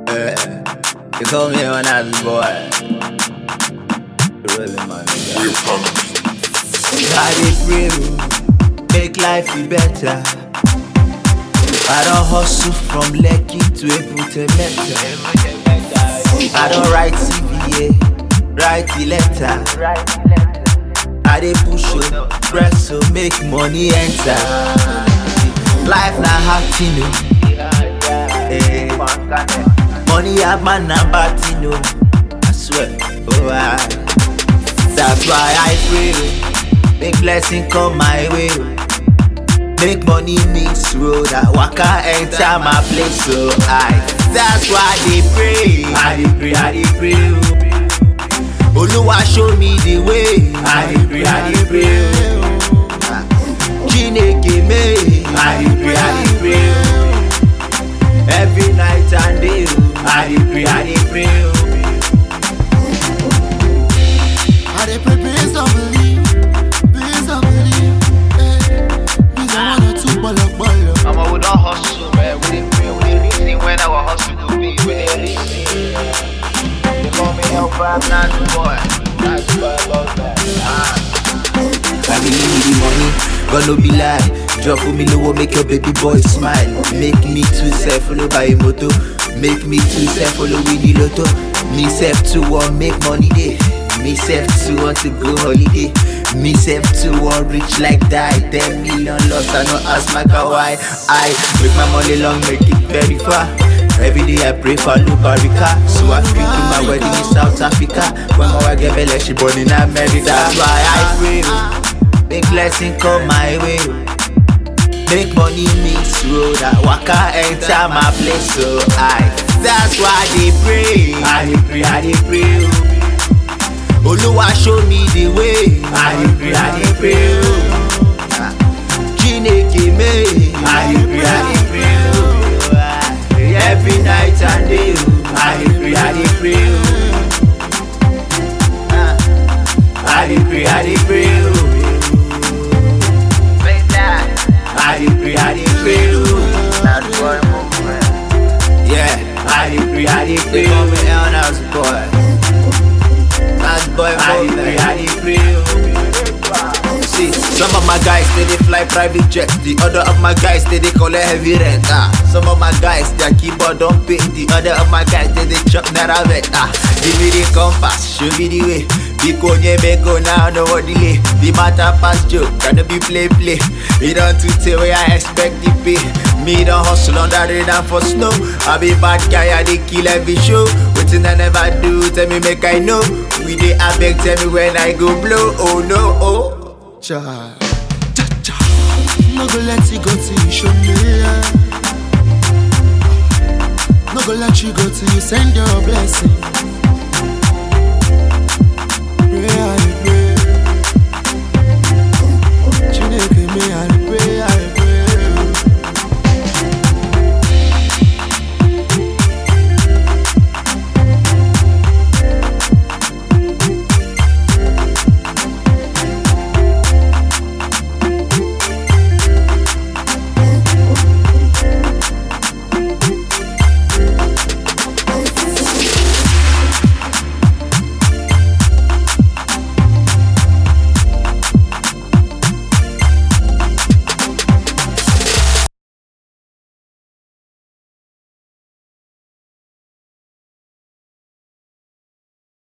Eh, you call me when I was boy. Really, man. I dey pray, oh, make life be better. I don't hustle from Lekki to Ebute I don't write CVA, write the letter. I dey push oh, press so make money enter. Life na hard thing oh. Eh, money have man number thing oh. I swear, oh I. That's why I pray oh, make blessing come my way oh. Make money mix road, I waka enter my place so I. That's why they pray, I dey pray, I dey pray oh. Oluwa show me the way. I dey pray, I dey pray. oh. Chineke me. I dey pray, I dey pray. oh. Every night and day. oh. I dey pray, I dey pray. oh. I dey pray, please don't believe, please don't believe. Eh, please don't wanna two bolo bolo. I'ma we don't hustle, man. We dey pray, we dey reason when our hustle go be. We dey reason. They call me El Fab, not the boy. Not the boy, love that. Ah. Family need the money, God no be lie. Drop for me low, make your baby boy smile. Make me too self follow by a moto. Make me too self follow with the lotto. Me self to want make money day. Me self to want to go holiday. Me self to want rich like that. Ten million lost, I no ask my car why. I make my money long, make it very far. Every day I pray for Lubarika So I feel to my wedding in South Africa When my wife get belly, she born in America That's why I pray oh. Make blessing come my way oh. Make money mix road I waka enter my place so I That's why they pray I dey pray, I dey pray oh. Oluwa show me the way I dey pray, I dey pray oh. Chineke me I dey pray, I dey pray oh. Every night and day oh. I dey pray, I dey pray oh. I dey pray, I dey pray oh. Play that. I dey pray, I dey pray oh. Not the boy movement. Yeah, I dey pray, I dey pray. Call me El Nas boy. Nas boy, I dey pray, I dey pray. See, some of my guys they dey fly private jets. The other of my guys they dey collect heavy rent. Ah, some of my guys their keyboard don't pay. The other of my guys they dey chop naira vet. Ah, give me the compass, show me the way. Because you may go now, no more delay. The matter pass joke, cannot be play play. We don't to tell where I expect the pay. Me don't hustle on that radar for snow. I be bad guy, I dey kill every show. Wetin I never do, tell me make I know. We dey abeg, tell me when I go blow. Oh no, oh. Cha, cha, cha. No go let you go till you show me. yeah. No go let you go till you send your blessing.